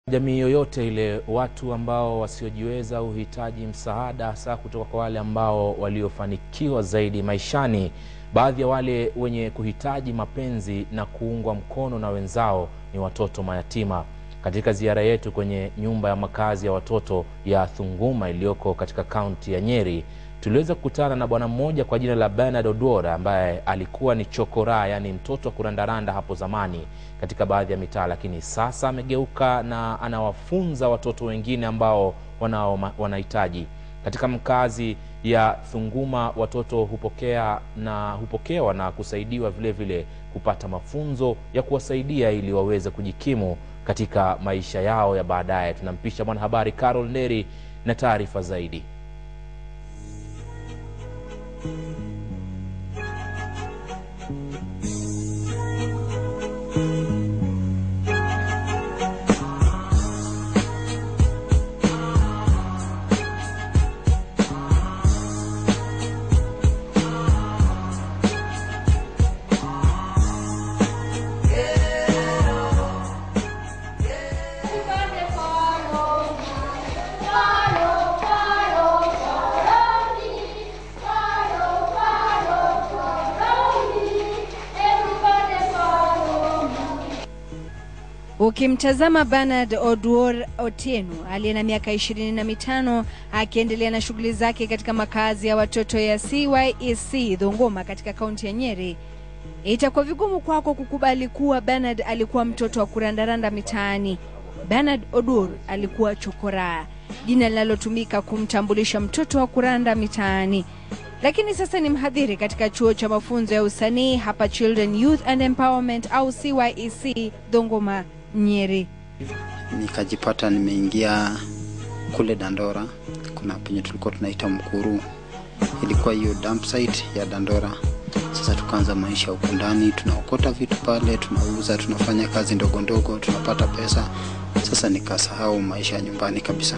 Jamii yoyote ile, watu ambao wasiojiweza huhitaji msaada, hasa kutoka kwa wale ambao waliofanikiwa zaidi maishani. Baadhi ya wale wenye kuhitaji mapenzi na kuungwa mkono na wenzao ni watoto mayatima. Katika ziara yetu kwenye nyumba ya makazi ya watoto ya Thunguma iliyoko katika kaunti ya Nyeri, tuliweza kukutana na bwana mmoja kwa jina la Bernard Oduora ambaye alikuwa ni chokoraa, yaani mtoto wa kurandaranda hapo zamani katika baadhi ya mitaa, lakini sasa amegeuka na anawafunza watoto wengine ambao wanao wanahitaji. Katika mkazi ya Thunguma watoto hupokea na hupokewa na kusaidiwa vile vile kupata mafunzo ya kuwasaidia ili waweze kujikimu katika maisha yao ya baadaye. Tunampisha mwanahabari Carol Neri na taarifa zaidi. Ukimtazama Bernard Oduor Otieno aliye na miaka ishirini na mitano akiendelea na shughuli zake katika makazi ya watoto ya CYEC Thunguma katika kaunti ya Nyeri, itakuwa vigumu kwako kukubali kuwa Bernard alikuwa mtoto wa kurandaranda mitaani. Bernard Oduor alikuwa chokoraa, jina linalotumika kumtambulisha mtoto wa kuranda mitaani lakini sasa ni mhadhiri katika chuo cha mafunzo ya usanii hapa Children Youth and Empowerment au CYEC Thunguma Nyeri. Nikajipata nimeingia kule Dandora, kuna penye tulikuwa tunaita Mkuru, ilikuwa hiyo dump site ya Dandora. Sasa tukaanza maisha huko ndani, tunaokota vitu pale, tunauza, tunafanya kazi ndogo ndogo, tunapata pesa. Sasa nikasahau maisha ya nyumbani kabisa.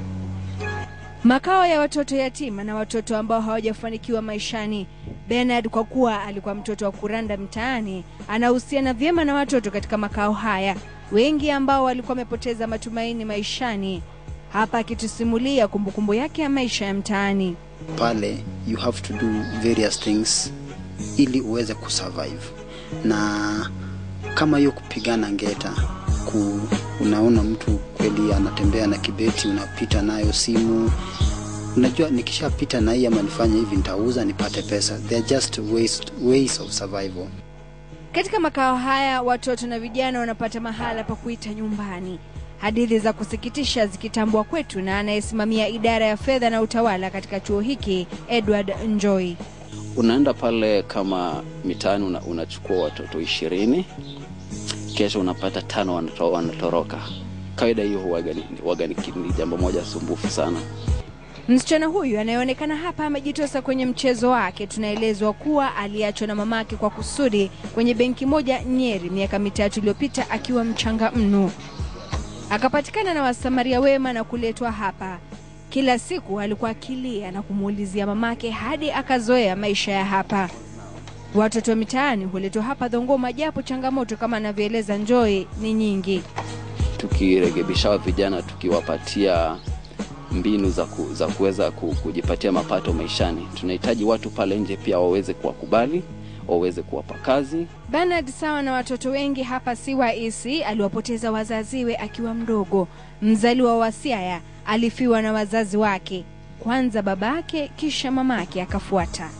Makao ya watoto yatima na watoto ambao hawajafanikiwa maishani. Bernard kwa kuwa alikuwa mtoto wa kuranda mtaani, anahusiana vyema na watoto katika makao haya, wengi ambao walikuwa wamepoteza matumaini maishani, hapa akitusimulia kumbukumbu yake ya maisha ya mtaani. Pale you have to do various things ili uweze kusurvive, na kama hiyo kupigana ngeta ku, unaona mtu kweli anatembea na kibeti, unapita nayo simu, unajua nikishapita na hii ama nifanye hivi nitauza nipate pesa. They are just ways, ways of survival. Katika makao haya watoto na vijana wanapata mahala pa kuita nyumbani. Hadithi za kusikitisha zikitambua kwetu na anayesimamia idara ya fedha na utawala katika chuo hiki Edward Njoi. Unaenda pale kama mitaani una, unachukua watoto ishirini kesho unapata tano wanato, wanatoroka. Kawaida hiyo huwaga ni, huwaga ni ni jambo moja sumbufu sana. Msichana huyu anayeonekana hapa amejitosa kwenye mchezo wake. Tunaelezwa kuwa aliachwa na mamake kwa kusudi kwenye benki moja Nyeri miaka mitatu iliyopita akiwa mchanga mno, akapatikana na wasamaria wema na kuletwa hapa. Kila siku alikuwa akilia na kumuulizia mamake hadi akazoea maisha ya hapa. Watoto mitaani huletwa hapa Thunguma, japo changamoto kama anavyoeleza Njoi ni nyingi. Tukirekebisha vijana, tukiwapatia mbinu za, ku, za kuweza ku, kujipatia mapato maishani, tunahitaji watu pale nje pia waweze kuwakubali, waweze kuwapa kazi. Bernard sawa na watoto wengi hapa CYEC aliwapoteza wazaziwe akiwa mdogo. Mzaliwa wa Siaya alifiwa na wazazi wake, kwanza babake kisha mamake akafuata.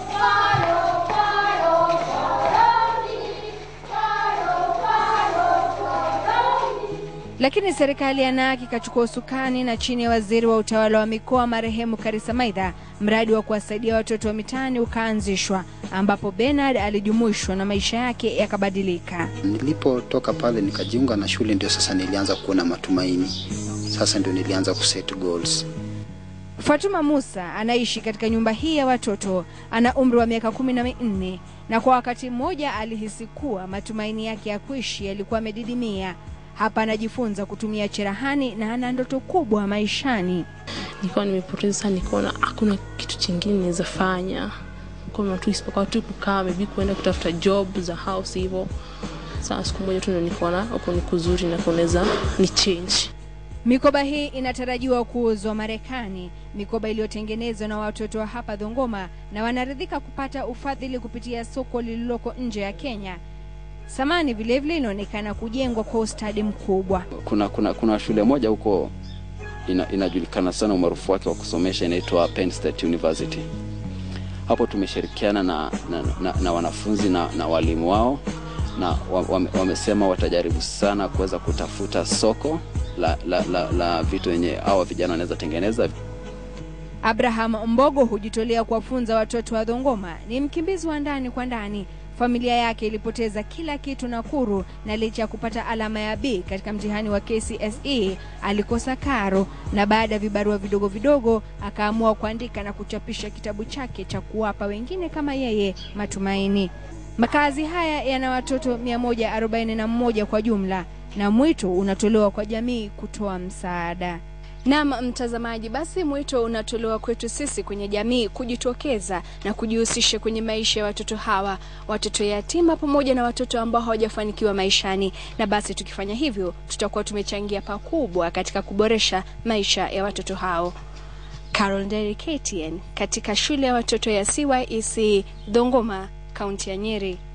Lakini serikali ya NARC ikachukua usukani na chini ya waziri wa utawala wa mikoa marehemu Karisa Maitha, mradi wa kuwasaidia watoto wa mitaani ukaanzishwa, ambapo Bernard alijumuishwa na maisha yake yakabadilika. Nilipotoka pale nikajiunga na shule, ndio sasa nilianza kuona matumaini. Sasa ndio nilianza kuset goals. Fatuma Musa anaishi katika nyumba hii ya watoto. Ana umri wa miaka kumi na minne na kwa wakati mmoja alihisi kuwa matumaini yake ya kuishi yalikuwa yamedidimia. Hapa anajifunza kutumia cherehani na ana ndoto kubwa maishani. Nilikuwa nimepoteza sana, nikaona hakuna kitu chingine naweza fanya kama tu isipokuwa tu kukaa maybe kuenda kutafuta job za house hivyo. Sasa siku moja tu ndio nikaona huko ni kuzuri na kunaweza ni change. Mikoba hii inatarajiwa kuuzwa Marekani, mikoba iliyotengenezwa na watoto wa hapa Dhongoma, na wanaridhika kupata ufadhili kupitia soko lililoko nje ya Kenya. Samani vilevile inaonekana kujengwa kwa ustadi mkubwa. Kuna, kuna, kuna shule moja huko ina, inajulikana sana umaarufu wake wa kusomesha inaitwa Penn State University. Hapo tumeshirikiana na, na, na, na wanafunzi na, na walimu wao na wame, wamesema watajaribu sana kuweza kutafuta soko la, la, la, la vitu wenye hawa vijana wanaweza tengeneza. Abraham Mbogo hujitolea kuwafunza watoto wa Dhongoma. Ni mkimbizi wa ndani kwa ndani. Familia yake ilipoteza kila kitu Nakuru, na licha ya kupata alama ya B katika mtihani wa KCSE alikosa karo, na baada ya vibarua vidogo vidogo akaamua kuandika na kuchapisha kitabu chake cha kuwapa wengine kama yeye matumaini. Makazi haya yana watoto 141 kwa jumla, na mwito unatolewa kwa jamii kutoa msaada. Naam, mtazamaji, basi mwito unatolewa kwetu sisi kwenye jamii kujitokeza na kujihusisha kwenye maisha ya watoto hawa, watoto yatima pamoja na watoto ambao hawajafanikiwa maishani. Na basi tukifanya hivyo, tutakuwa tumechangia pakubwa katika kuboresha maisha ya watoto hao. Carol Nderi, KTN, katika shule ya watoto ya CYEC Dhongoma, kaunti ya Nyeri.